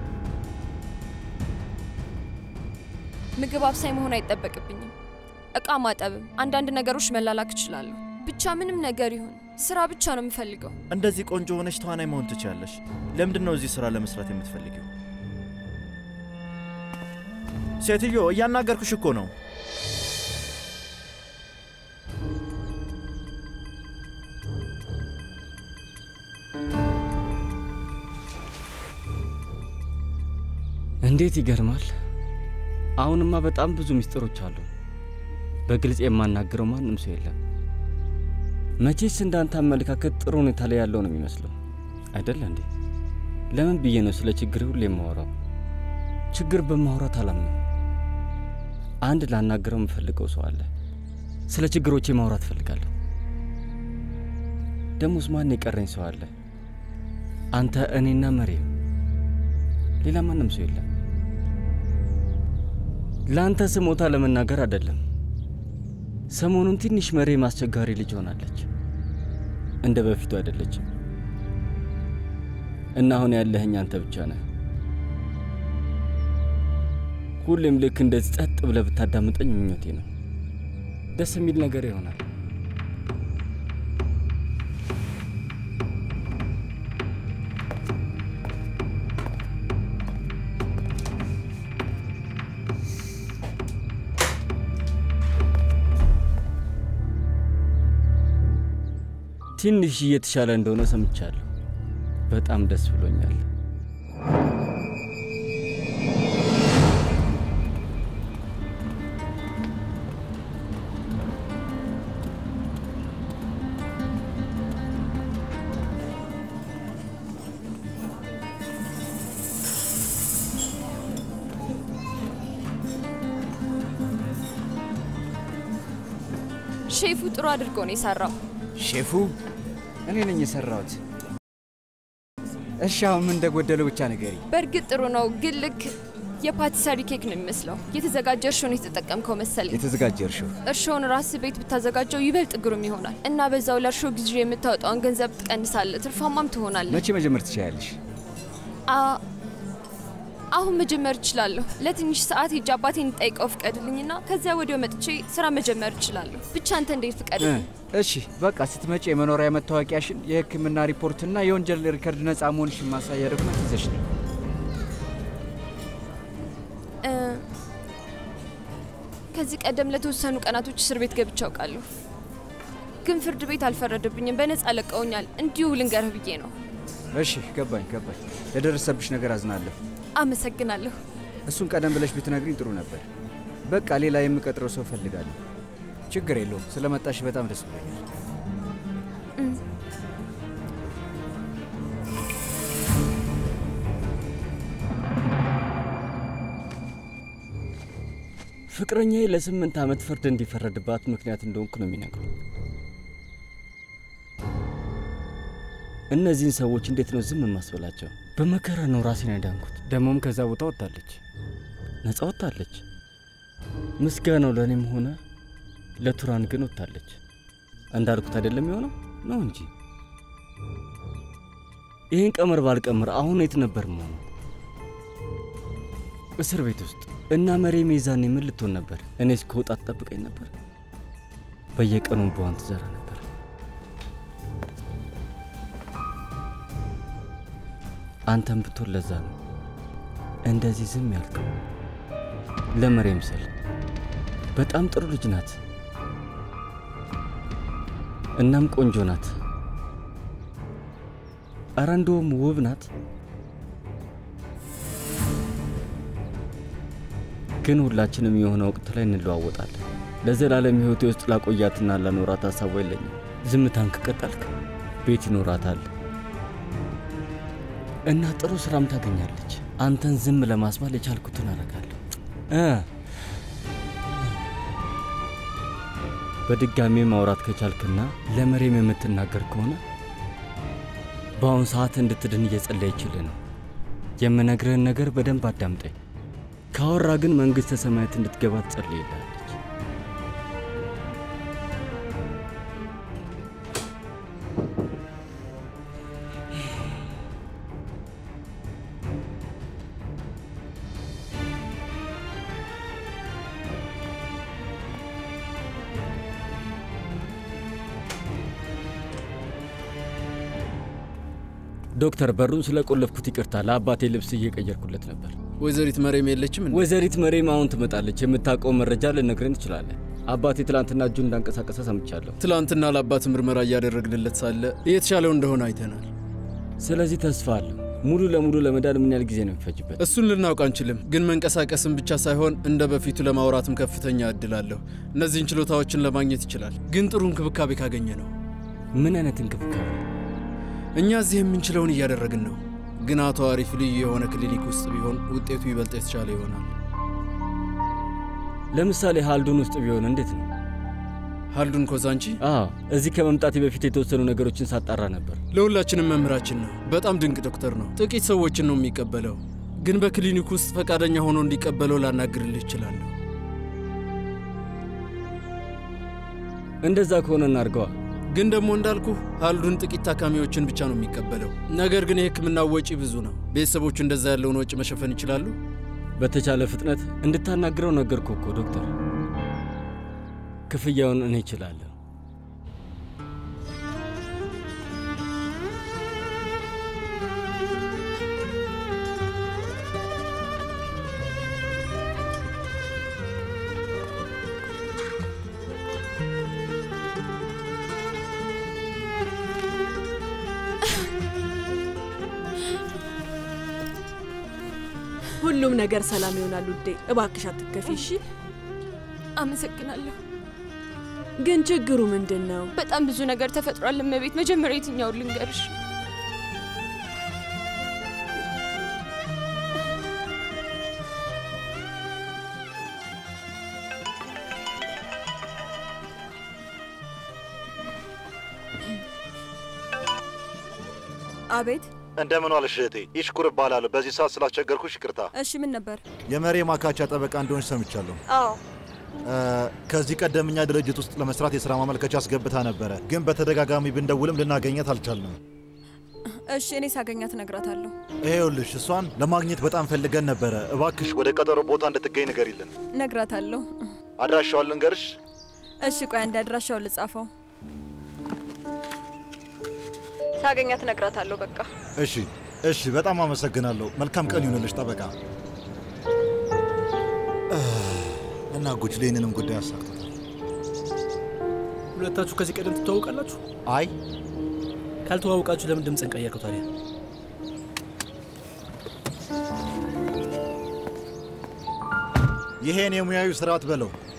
ምግብ አብሳይ መሆን አይጠበቅብኝም። እቃ ማጠብም፣ አንዳንድ ነገሮች መላላክ እችላለሁ። ብቻ ምንም ነገር ይሁን ስራ ብቻ ነው የምፈልገው። እንደዚህ ቆንጆ ሆነሽ ተዋናይ መሆን ትችያለሽ። ለምንድን ነው እዚህ ስራ ለመስራት የምትፈልጊው? ሴትዮ እያናገርኩሽ እኮ ነው። እንዴት ይገርማል! አሁንማ በጣም ብዙ ምስጢሮች አሉ። በግልጽ የማናገረው ማንም ሰው የለም። መቼስ እንዳንተ አመለካከት ጥሩ ሁኔታ ላይ ያለው ነው የሚመስለው አይደለ እንዴ? ለምን ብዬ ነው ስለ ችግር ሁሉ የማወራው? ችግር በማውራት አላምነው። አንድ ላናገረው የምፈልገው ሰው አለ። ስለ ችግሮቼ ማውራት እፈልጋለሁ። ደሞስ ማን የቀረኝ ሰው አለ? አንተ፣ እኔና መሬም፣ ሌላ ማንም ሰው የለም። ለአንተ ስሞታ ለመናገር አይደለም። ሰሞኑን ትንሽ መሬም አስቸጋሪ ልጅ ሆናለች። እንደ በፊቱ አይደለችም እና አሁን ያለህኝ አንተ ብቻ ነህ። ሁሌም ልክ እንደዚህ ጸጥ ብለህ ብታዳምጠኝ ምኞቴ ነው። ደስ የሚል ነገር ይሆናል። ትንሽ እየተሻለ እንደሆነ ሰምቻለሁ። በጣም ደስ ብሎኛል። ሼፉ ጥሩ አድርጎ ነው የሰራው። ሼፉ እኔ ነኝ የሰራሁት። እሺ አሁን ምን እንደጎደለው ብቻ ንገሪ። በእርግጥ ጥሩ ነው፣ ግን ልክ የፓቲሰሪ ኬክ ነው የሚመስለው። የተዘጋጀ እርሾ ነው የተጠቀምከው መሰለኝ። የተዘጋጀ እርሾ እርሾውን ራስ ቤት ብታዘጋጀው ይበልጥ ግሩም ይሆናል እና በዛው ለእርሾ ጊዜ የምታወጣውን ገንዘብ ትቀንሳለህ፣ ትርፋማም ትሆናለህ። መቼ መጀመር ትችያለሽ? አ- አሁን መጀመር እችላለሁ። ለትንሽ ሰዓት ሄጄ አባቴን እንጠይቀው ፍቀድልኝና ከዚያ ወዲያው መጥቼ ስራ መጀመር እችላለሁ። ብቻ አንተ እንዴት ፍቀድልኝ። እሺ በቃ ስትመጪ የመኖሪያ መታወቂያሽን፣ የሕክምና ሪፖርትና የወንጀል ሪከርድ ነፃ መሆንሽን ማሳያ ዶክመንት ይዘሽ ነው። እ፣ ከዚህ ቀደም ለተወሰኑ ቀናቶች እስር ቤት ገብቼ አውቃለሁ፣ ግን ፍርድ ቤት አልፈረደብኝም። በነፃ ለቀውኛል። እንዲሁ ልንገርህ ብዬ ነው። እሺ ገባኝ ገባኝ። ለደረሰብሽ ነገር አዝናለሁ። አመሰግናለሁ። እሱን ቀደም ብለሽ ብትነግሪኝ ጥሩ ነበር። በቃ ሌላ የምቀጥረው ሰው እፈልጋለሁ። ችግር የለውም። ስለመጣሽ በጣም ደስ ብሎኛል። እም፣ ፍቅረኛዬ ለስምንት ዓመት ፍርድ እንዲፈረድባት ምክንያት እንደሆንኩ ነው የሚነግሩ። እነዚህን ሰዎች እንዴት ነው ዝም የማስበላቸው? በመከራ ነው ራሴን ያዳንኩት። ደግሞም ከዛ ቦታ ወጥታለች፣ ነፃ ወጥታለች። ምስጋናው ለእኔም ሆነ ለቱራን ግን ወጥታለች። እንዳልኩት አይደለም የሆነው ነው እንጂ ይህን ቀመር ባልቀምር አሁን የት ነበር መሆነው? እስር ቤት ውስጥ እና መሬም የዛኔ ምን ልትሆን ነበር? እኔ እስከወጣ ትጠብቀኝ ነበር። በየቀኑ በዋን ትዘራ ነበር። አንተም ብትሆን ለዛ ነው እንደዚህ ዝም ያልከው። ለመሬም ስል በጣም ጥሩ ልጅ ናት፣ እናም ቆንጆ ናት። ኧረ እንደውም ውብ ናት። ግን ሁላችንም የሆነ ወቅት ላይ እንለዋወጣለን። ለዘላለም ሕይወቴ ውስጥ ላቆያትና ላኖራት ሀሳቡ የለኝም። ዝምታን ከቀጠልክ ቤት ይኖራታል እና ጥሩ ስራም ታገኛለች። አንተን ዝም ለማስባል የቻልኩትን አረጋለሁ እ በድጋሚ ማውራት ከቻልክና ለመሬም የምትናገር ከሆነ በአሁኑ ሰዓት እንድትድን እየጸለየችልህ ነው። የምነግርህን ነገር በደንብ አዳምጠኝ። ካወራ ግን መንግሥተ ሰማያት እንድትገባ ትጸልይልሃለች። ዶክተር በሩን ስለቆለፍኩት ይቅርታ። ለአባቴ ልብስ እየቀየርኩለት ነበር። ወይዘሪት መሬም የለችም እንዴ? ወይዘሪት መሬም አሁን ትመጣለች። የምታውቀው መረጃ ልነግረን ትችላለህ። አባቴ ትላንትና እጁን እንዳንቀሳቀሰ ሰምቻለሁ። ትላንትና ለአባት ምርመራ እያደረግንለት ሳለ እየተሻለው እንደሆነ አይተናል። ስለዚህ ተስፋ አለው። ሙሉ ለሙሉ ለመዳን ምን ያህል ጊዜ ነው የሚፈጅበት? እሱን ልናውቅ አንችልም፣ ግን መንቀሳቀስም ብቻ ሳይሆን እንደ በፊቱ ለማውራትም ከፍተኛ እድል አለሁ። እነዚህን ችሎታዎችን ለማግኘት ይችላል፣ ግን ጥሩ እንክብካቤ ካገኘ ነው። ምን አይነት እንክብካቤ? እኛ እዚህ የምንችለውን እያደረግን ነው፣ ግን አቶ አሪፍ ልዩ የሆነ ክሊኒክ ውስጥ ቢሆን ውጤቱ ይበልጥ የተሻለ ይሆናል። ለምሳሌ ሃልዱን ውስጥ ቢሆን እንዴት ነው? ሀልዱን ኮዛንቺ? አዎ፣ እዚህ ከመምጣቴ በፊት የተወሰኑ ነገሮችን ሳጣራ ነበር። ለሁላችንም መምህራችን ነው። በጣም ድንቅ ዶክተር ነው። ጥቂት ሰዎችን ነው የሚቀበለው፣ ግን በክሊኒክ ውስጥ ፈቃደኛ ሆኖ እንዲቀበለው ላናግርልህ እችላለሁ። እንደዛ ከሆነ እናርገዋ። ግን ደግሞ እንዳልኩ ሀልዱን ጥቂት ታካሚዎችን ብቻ ነው የሚቀበለው። ነገር ግን የሕክምናው ወጪ ብዙ ነው። ቤተሰቦቹ እንደዛ ያለውን ወጪ መሸፈን ይችላሉ? በተቻለ ፍጥነት እንድታናግረው ነገርኩህ እኮ ዶክተር። ክፍያውን እኔ እችላለሁ። ሁሉም ነገር ሰላም ይሆናል ውዴ። እባክሽ አትከፊ እሺ። አመሰግናለሁ። ግን ችግሩ ምንድን ነው? በጣም ብዙ ነገር ተፈጥሯል እመቤት። መጀመሪያ የትኛውን ልንገርሽ? አቤት። እንደምን ዋልሽ እህቴ? ይሽኩር እባላለሁ። በዚህ ሰዓት ስላስቸገርኩሽ ይቅርታ። እሺ፣ ምን ነበር? የመሬ ማካቻ ጠበቃ እንደሆንሽ ሰምቻለሁ። አዎ እ፣ ከዚህ ቀደም እኛ ድርጅት ውስጥ ለመስራት የሥራ ማመልከቻ አስገብታ ነበረ፣ ግን በተደጋጋሚ ብንደውልም ልናገኘት አልቻልንም። እሺ፣ እኔ ሳገኛት እነግራታለሁ። ይሄውልሽ እሷን ለማግኘት በጣም ፈልገን ነበረ። እባክሽ ወደ ቀጠሮ ቦታ እንድትገኝ ንገሪልን። እነግራታለሁ። አድራሻዋን ልንገርሽ? እሺ፣ ቆይ አንድ አድራሻውን ልጻፈው። ሳገኛት እነግራታለሁ። በቃ እሺ፣ እሺ። በጣም አመሰግናለሁ። መልካም ቀን ይሁንልሽ ጠበቃ። እ፣ እና ጉጅሌ ይህንንም ጉዳይ አሳክቶታል። ሁለታችሁ ከዚህ ቀደም ትተዋውቃላችሁ? አይ ካልተዋውቃችሁ ለምን ድምፅን ቀየርከው ታዲያ? ይሄን የሙያዊ ስርዓት በለው።